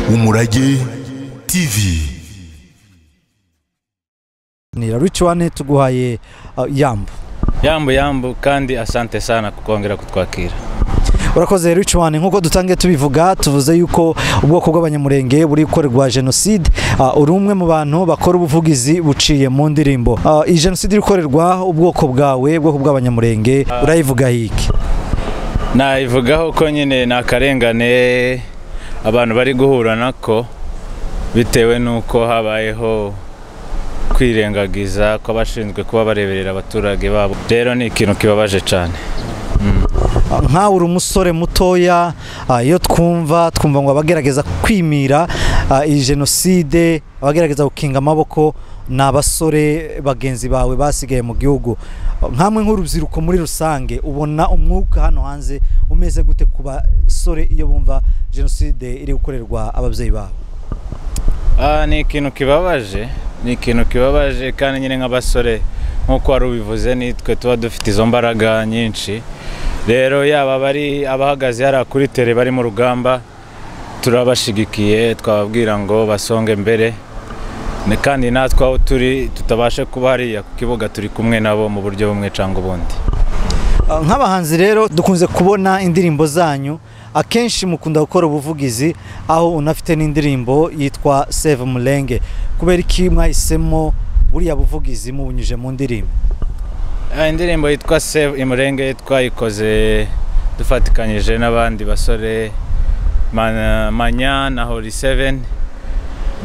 umurage tv ni rich one tuguhaye uh, yambu yambu yambu kandi asante sana kukongera kutwakira urakoze rich one nk'uko dutangiye tubivuga tuvuze yuko ubwoko bw'abanyamurenge buri gukorerwa jenoside uh, uri umwe mu bantu bakora ubuvugizi buciye mu ndirimbo uh, iyi jenoside iri gukorerwa ubwoko bwawe ubwoko bw'abanyamurenge urayivuga hiki nayivugaho ko nyine ni akarengane abantu bari guhura nako bitewe n'uko habayeho kwirengagiza kw'abashinzwe kuba bareberera abaturage babo rero ni ikintu kibabaje cyane nkawe uri umusore mutoya ah, iyo twumva twumva ngo abagerageza kwimira ah, iyi jenoside abagerageza gukinga amaboko ni abasore bagenzi bawe basigaye mu gihugu nkamwe nk'urubyiruko muri rusange ubona umwuka hano hanze umeze gute ku basore iyo bumva jenoside iri gukorerwa ababyeyi babo Ah, ni ikintu kibabaje ni ikintu kibabaje kandi nyine nk'abasore nk'uko wari ubivuze nitwe tuba dufite izo mbaraga nyinshi rero yaba bari abahagaze hariya kuri tere bari mu rugamba turabashigikiye twababwira ngo basonge mbere Ni- kandi natwe aho turi tutabashe kuba hariya ku kibuga turi kumwe nabo mu buryo bumwe cyangwa ubundi Ah, nk'abahanzi rero dukunze kubona indirimbo zanyu akenshi mukunda gukora ubuvugizi aho unafite n'indirimbo yitwa save murenge kubera iki mwahisemo buriya buvugizi mubunyuje mu ndirimbo Ah, indirimbo yitwa save imurenge twayikoze dufatikanyije n'abandi basore Ma- manya na hori 7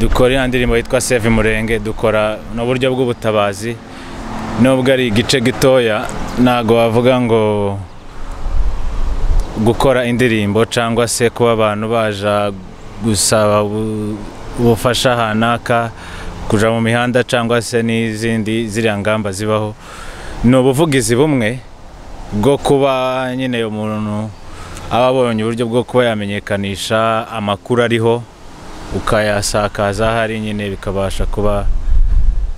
dukora iyo ndirimbo yitwa save imurenge dukora ni uburyo bw'ubutabazi nubwo ari igice gitoya ntabwo wavuga ngo gukora indirimbo cyangwa se kuba abantu baja gusaba ubu- ubufasha hanaka kuja mu mihanda cyangwa se n'izindi ziriya ngamba zibaho ni ubuvugizi bumwe bwo kuba nyine umuntu aba abonye uburyo bwo kuba yamenyekanisha amakuru ariho ukayasakaza aho ari nyine bikabasha kuba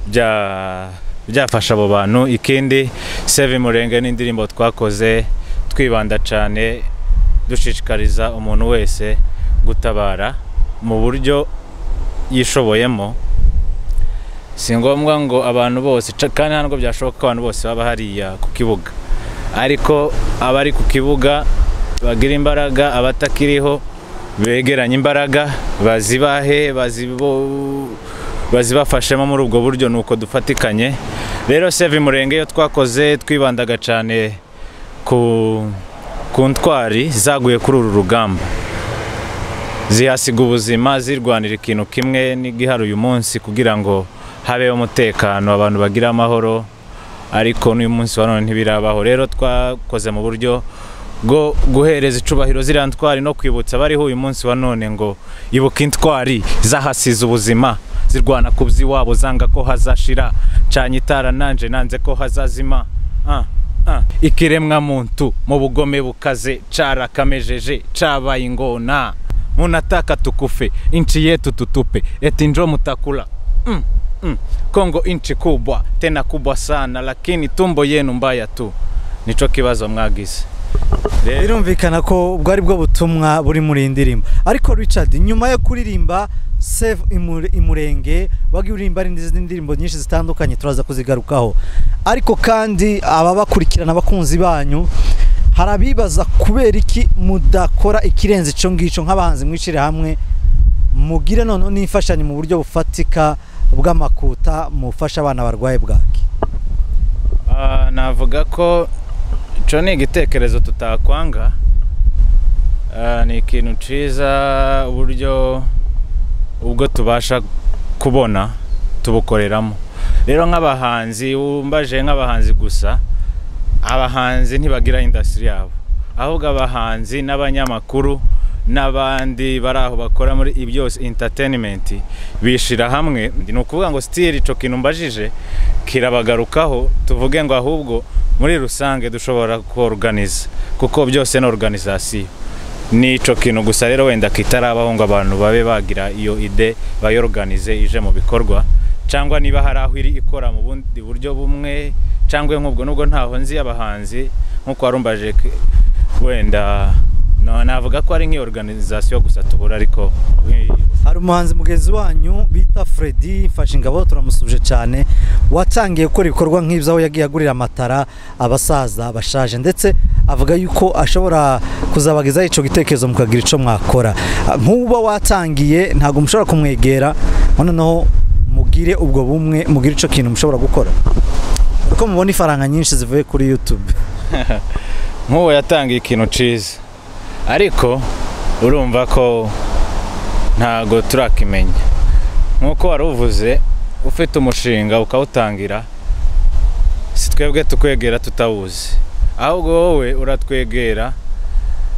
bya- byafasha abo bantu ikindi save murenge n'indirimbo twakoze twibanda cyane dushishikariza umuntu wese gutabara mu buryo yishoboyemo si ngombwa ngo abantu bose ca- kandi ntabwo byashoboka ko abantu bose baba hariya ku kibuga ariko abari ku kibuga bagira imbaraga abatakiriho begeranye imbaraga bazibahe bazibo- bazibafashemo muri ubwo buryo ni uko dufatikanye rero save murenge iyo twakoze twibandaga cyane ku, ku ntwari zaguye kuri uru rugamba zihasiga ubuzima zirwanira ikintu kimwe n'igiharuye umunsi kugira ngo habeho umutekano abantu bagire amahoro ariko n'uyu munsi wa none ntibirabaho rero twakoze mu buryo bwo guhereza icubahiro ziriya ntwari no kwibutsa abariho uyu munsi wa none ngo ibuka intwari zahasize ubuzima zirwana ku by'iwabo zanga ko hazashira canye itara nanje nanze ko hazazima ah, ah. ikiremwa muntu mu bugome bukaze carakamejeje cabaye ingona munataka tukufe inchi yetu tutupe eti njo mutakula mm, mm. kongo inchi kubwa tena kubwa sana lakini tumbo yenu mbaya tu nico kibazo mwagize rero birumvikana ko ubwo ari bwo butumwa buri muri iyi ndirimbo ariko richard nyuma yo kuririmba save Imure- imurenge wagiye uririmba n'izindi ndirimbo nyinshi zitandukanye turaza kuzigarukaho ariko kandi ababakurikirana abakunzi banyu hari abibaza kubera iki mudakora ikirenze icyo ngicyo nk'abahanzi mwicire hamwe mugire noneho n'imfashanyo mu buryo bufatika bw'amakuta mufasha abana barwaye bwaki Ah, navuga ko icyo ni igitekerezo tutakwanga Ah, ni ikintu cyiza uburyo ubwo tubasha kubona tubukoreramo rero nk'abahanzi wumbaje nk'abahanzi gusa abahanzi ntibagira indasitiri yabo ahubwo abahanzi n'abanyamakuru n'abandi bari aho bakora muri ibi byose entertainment bishyira hamwe ni ukuvuga ngo sitiri icyo kintu mbajije kirabagarukaho tuvuge ngo ahubwo muri rusange dushobora kuorganiza kuko byose ni organisation ni icyo kintu gusa rero wenda kitarabaho ngo abantu babe bagira iyo ide bayorganize ije mu bikorwa cyangwa niba hari aho iri ikora mu bundi buryo bumwe cyangwa nk'ubwo nubwo ntaho nzi abahanzi nk'uko warumbaje wenda No, navuga ko ari nk'iyoruganizasiyo gusa tubura ariko hari umuhanzi mugenzi wanyu bita Freddy Mfashingabo turamusuje cyane watangiye gukora ibikorwa nk'ibyo aho yagiye agurira amatara abasaza bashaje ndetse avuga yuko ashobora kuzabagezaho icyo gitekerezo mukagira icyo mwakora nk'uba watangiye ntabwo mushobora kumwegera noneho mugire ubwo bumwe mugire icyo kintu mushobora gukora uko mubona ifaranga nyinshi zivuye kuri YouTube nk'uwo yatangiye ikintu cyiza ariko urumva ko ntago turakimenya nk'uko wari uvuze ufite umushinga ukawutangira si twebwe tukwegera tutawuzi ahubwo wowe uratwegera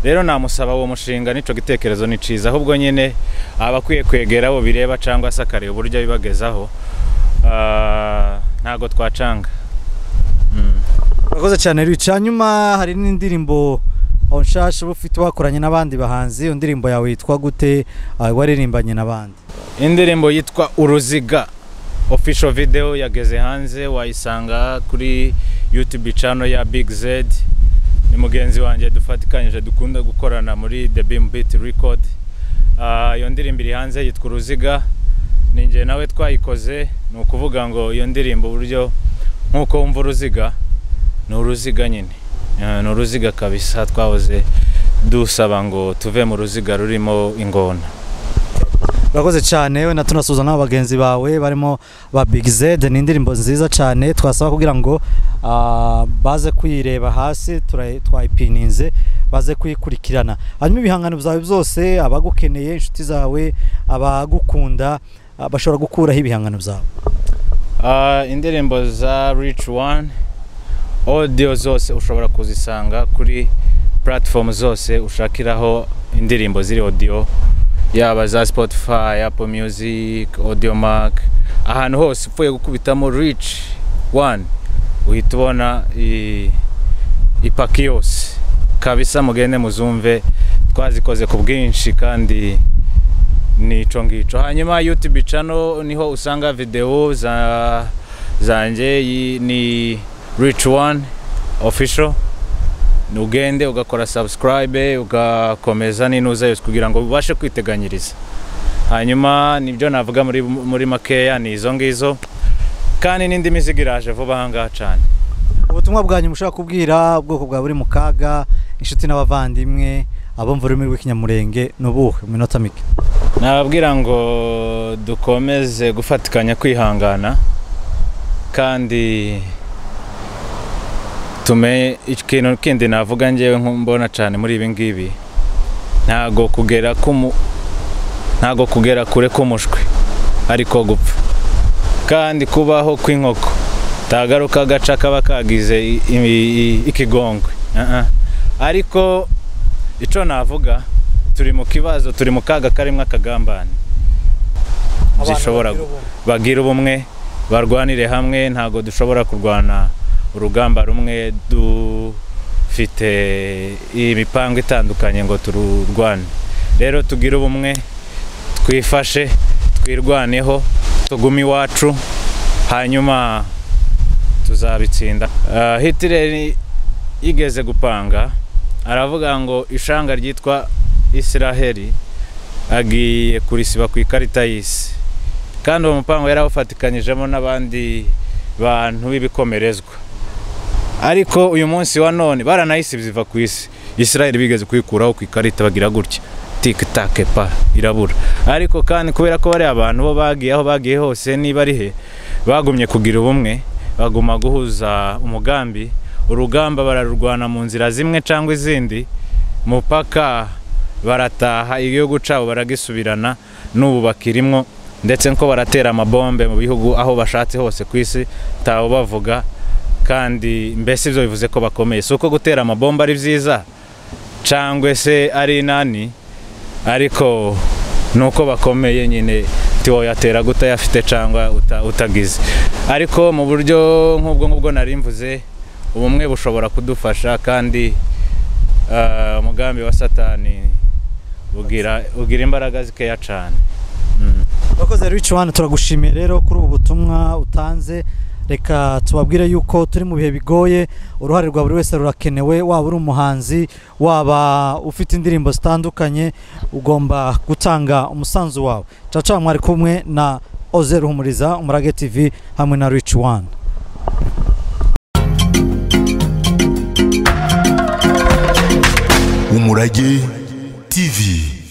rero namusaba uwo mushinga n'icyo gitekerezo ni cyiza ahubwo nyine abakwiye kwegera abo bireba cyangwa se akareba uburyo bibagezaho Ah, ntago twacanga urakoze cyane rica nyuma hari n'indirimbo nshasha uba ufite wakoranye n'abandi bahanzi iyo ndirimbo yawe yitwa gute Ah, waririmbanye n'abandi indirimbo yitwa uruziga official video yageze hanze wayisanga kuri youtube channel ya big z ni mugenzi wanjye dufatikanyije dukunda gukorana muri the beam beat record Ah, iyo ndirimbo iri hanze yitwa uruziga ni njye nawe twayikoze ni ukuvuga ngo iyo ndirimbo uburyo nk'uko wumva uruziga ni uruziga nyine Ah, ni uruziga kabisa twahoze dusaba ngo tuve mu ruziga rurimo ingona urakoze cyane we na tunasuza n'abo bagenzi bawe barimo ba big z ni indirimbo nziza cyane twasaba kugira ngo ah, baze kuyireba hasi tura- twayipininze baze kuyikurikirana hanyuma ibihangano byawe byose abagukeneye inshuti zawe abagukunda ah, bashobora gukuraho ibihangano byawe Ah, indirimbo za Rich One audio zose ushobora kuzisanga kuri platform zose ushakiraho indirimbo ziri audio yaba za Spotify, Apple Music, Audiomack ahantu hose upfuye gukubitamo Rich One uhita ubona i- ipaki yose kabisa mugende muzumve twazikoze ku bwinshi kandi nico ngico hanyuma youtube channel niho usanga video za zanjye yi- ni rich one official ugende ugakora subscribe ugakomeza n'inuza yose kugira ngo ubashe kwiteganyiriza hanyuma nibyo navuga muri, muri makeya ni izo ngizo kandi n'indi mizigo iraje vuba ahangaha cyane ubutumwa bwanyu mushobora kubwira ubwoko bwa buri mu kaga inshuti n'abavandimwe abumva ururimi rw'ikinyamurenge ni ubuhe mu minota mike nababwira ngo dukomeze gufatikanya kwihangana kandi tumenye ikintu kindi navuga ngewe mbona cyane muri ibi ngibi ntago kugera kumu ntago kugera kure k'umushwi ariko gupfa kandi kubaho kw'inkoko tagaruka agaca kaba kagize i- i- i- ikigongwe Ah, ah. ariko icyo navuga turi mu kibazo turi mu kaga karimo akagambane zishobora bagira ubumwe barwanire hamwe ntabwo dushobora kurwana urugamba rumwe dufite imipango itandukanye ngo tururwane rero tugire ubumwe twifashe twirwaneho tugume iwacu hanyuma tuzabitsinda Ah, Hitler yigeze gupanga aravuga ngo ishanga ryitwa isiraheli agiye kurisiba ku ikarita y'isi kandi uwo mupango yari awufatikanyijemo n'abandi bantu b'ibikomerezwa ariko uyu munsi wa none baranayisibiza iva ku isi isiraheli bigeze kuyikuraho ku ikarita bagira gutya tikitake pa irabura ariko kandi kubera ko bariya abantu bo bagiye aho bagiye hose niba ari he bagumye kugira ubumwe baguma guhuza umugambi urugamba bararurwana mu nzira zimwe cyangwa izindi mupaka barataha igihugu cyabo baragisubirana n'ubu bakirimwo ndetse ko baratera amabombe mu bihugu aho bashatse hose ku isi tawe bavuga kandi mbese ibyo bivuze ko bakomeye si uko gutera amabombe ari byiza cyangwa se ari inani ariko ni uko bakomeye nyine tiwoyatera gutayafite cyangwa uta- utagize ariko mu buryo nk'ubwo ngubwo nari mvuze ubumwe bushobora kudufasha kandi ah, umugambi wa satani ugira ugira imbaraga zikeya cyane abakozi rero wani turagushimiye rero kuri ubu butumwa utanze reka tubabwire yuko turi mu bihe bigoye uruhare rwa buri wese rurakenewe waba uri umuhanzi waba ufite indirimbo zitandukanye ugomba gutanga umusanzu wawe caca mwari kumwe na oze ruhumuriza umurage tv hamwe na rich one umurage tv